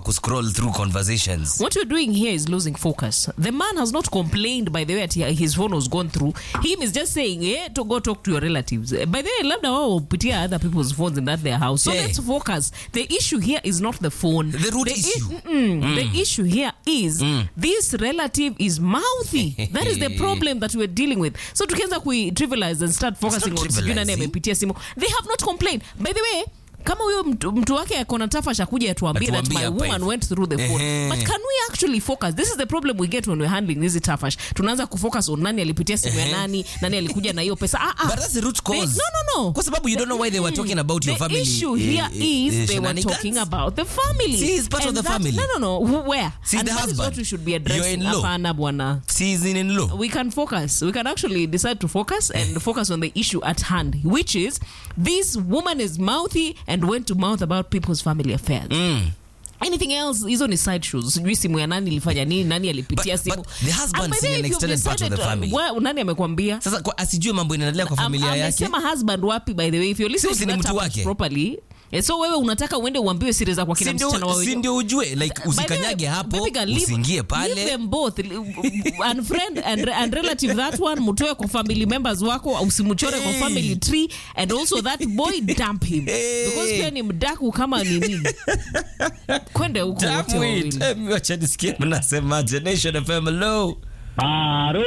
kuscroll through conversations What you're doing here is losing focus. The man has not complained by the way that he- his phone was gone through. Him is just saying, eh, to go talk to your relatives. Eh, By the way, labda wao hupitia other people's phones in that their house. So Yeah. let's focus. The issue here is not the phone. The root i- issue. mm-mm. The issue here is this relative is mouthy. that is the problem that we're dealing with. So tukianza kui trivialize and start focusing not on sijui nani trivializing. amepitia simu. They have not complained. By the way, kama huyo mtu, mtu wake akona tafasha kuja atuambie that Atuambie my hapa woman hivi. went through the phone Ehe. but can we actually focus this is the problem we get when we're handling hizi tafash tunaanza kufocus on nani alipitia simu ya Ehe. nani nani alikuja na hiyo pesa ah, ah. But that's the root They- cause. no no no Kwa sababu you don't know why they were talking about your the family, issue eh, here eh, is eh, they were shenanigans. talking about the family See, he's part of And the that- family. no no no Who- where See, and the that is husband. what we should be You're addressing in-law. hapana bwana She's in in law. we can focus. We can actually decide to focus and focus on the issue at hand, which is this woman is mouthy and went to mouth about people's family affairs. Anything else, hizo ni side shows. Sijui simu ya nani ilifanya nini, nani alipitia But- simu. but the husband And by is the way, an if you've extended part of the decided, family. uh, wa- nani amekwambia? Sasa kwa asijue mambo inaendelea kwa familia Am- yake. amesema husband wapi by the way if you're listening Si to ni that mtu topic wake? properly eh, so wewe unataka uende uambiwe siri za kwa kina Si ndio- msichana wa si ndio ujue like By the way, usikanyage hapo baby girl, leave- usiingie leave pale them both unfriend and, and relative that one mutoe kwa family members wako usimuchore kwa Hey. family tree and also that boy dump him Hey. because pia ni mdaku kama nini kwende huko wote Damn wawili it. Eh, wacha nisikie mnasemaje Nation FM hello Haro.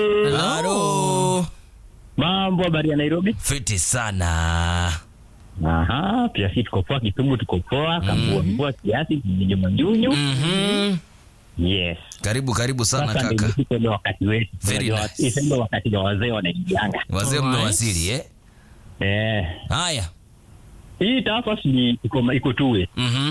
Halo. Mambo habari ya Nairobi? fiti sana Aha, pia sisi tuko poa, Kisumu tuko poa, Kambua mvua kiasi, mjunyu mjunyu. Mhm. Yes. karibu karibu sana Sasa ndio kaka ifike ule wakati wetu. Very Unajua, nice. ifike ule wakati wa wazee wanaingianga. wazee Alright. mmewasili eh Eh. haya Hii tafas ni iko iko two way. Mhm.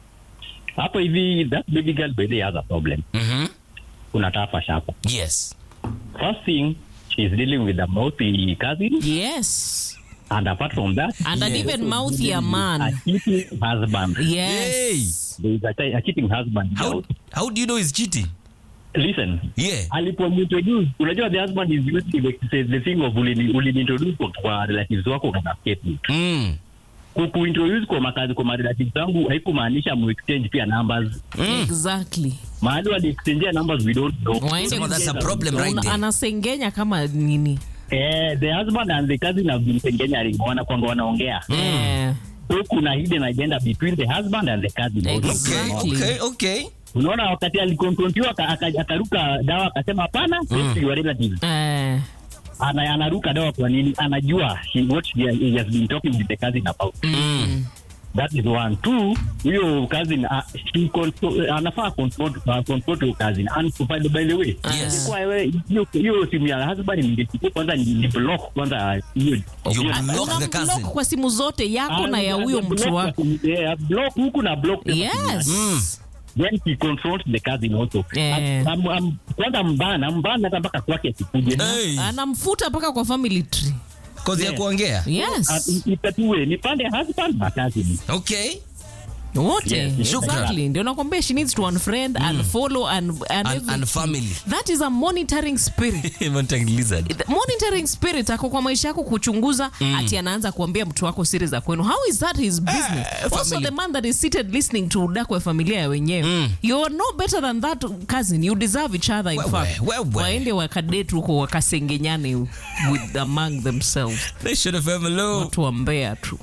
Hapo hivi that baby girl by the way has a problem. Mhm. Kuna tafas hapa. yes First thing she's dealing with a mouthy cousin yes and apart from that and an Yes. even mouthy a a man cheating husband. yes There is a, chi- a cheating husband. how, how do you know he's cheating Listen, yeah alipomintroduce unajua the husband is using the, the thing of ulini uliniintroduce kwa, kwa relatives wako kama scapegoat mm. Ku- kuintroduce kwa makazi kwa relatives wangu haikumaanisha mu exchange pia numbers exactly mahali wali exchange numbers we don't know Waende Sema that's a kucheza. problem right Una- there. anasengenya kama nini eh the husband and the cousin have been Kenya wana kwanga wanaongea Eh, so kuna hidden agenda between the husband and the cousin okay Exactly. okay okay unaona wakati alikonfrontiwa aka- aka- akaruka dawa akasema hapana mm. your relatives eh, ana, anaruka dawa kwa nini anajua he, what he, he has been talking with the cousin about mm. that is one two huyo cousin uh, she control, anafaa confront uh, confront your cousin and by the, by the way Yes. kwa wewe hiyo hiyo simu ya husband ningechukua kwanza ni ni block kwanza hiyo You hiyo- block the unamblock cousin. kwa simu zote yako Ah, na ya block- huyo block mtu kwa wako simu- yeah, block huku na block tena simu yake. yes then he confronts the cousin also Eh. Am- am- am- kwanza mbana mbana hata mpaka kwake asikuje hey anamfuta mpaka kwa family tree cause ya Yeah. kuongea yes itatue ni pande husband na cousin okay wote Yes, yes, exactly ndio nakwambia she needs to unfriend and follow and, and, and, everything. and family that is a monitoring spirit Monitoring lizard The monitoring spirit ako kwa maisha yako kuchunguza ati anaanza kuambia mtu wako siri za kwenu how is that his business also family. the man that is seated listening to udako ya familia ya wenyewe you're no better than that cousin you deserve each other in Wewe, fact wewe. waende wakadate huko wakasengenyane with among themselves Nation FM hello watu wa mbea tu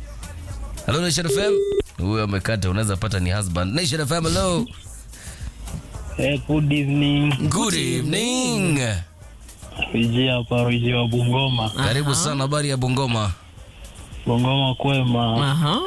hello Nation FM huyo amekata unaweza pata ni husband Nation FM hello Eh, good evening. good evening Riji hapa Riji wa Bungoma. karibu sana habari ya Bungoma Bungoma kwema. aha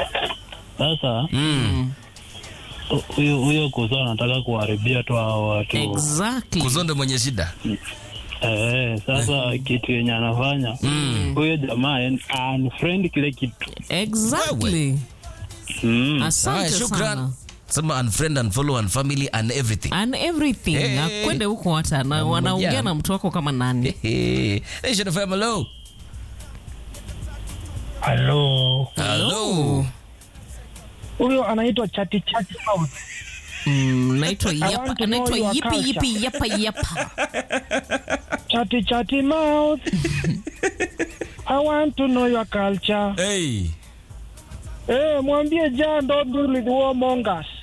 Sasa mm. hu- huyo huyo kuzo anataka kuharibia tu hao watu. exactly kuzonde mwenye shida Eh, sasa kitu yenye anafanya huyo jamaa en- unfriend kile kitu. exactly Mm. haya asante shukran sana sema unfriend unfollow unfamily and everything and everything Eh. akwende huko hata na Mambo wanaongea jana. na mtu wako kama nani Hey, Nation FM hello Hello. hello huyo anaitwa chati chati mouth. Mm, naitwa yapa want to know naitwa your yipi culture. yipi yapa yapa chati chati mouth i want to know your culture hey eh mwambie Jan don't deal with warmongers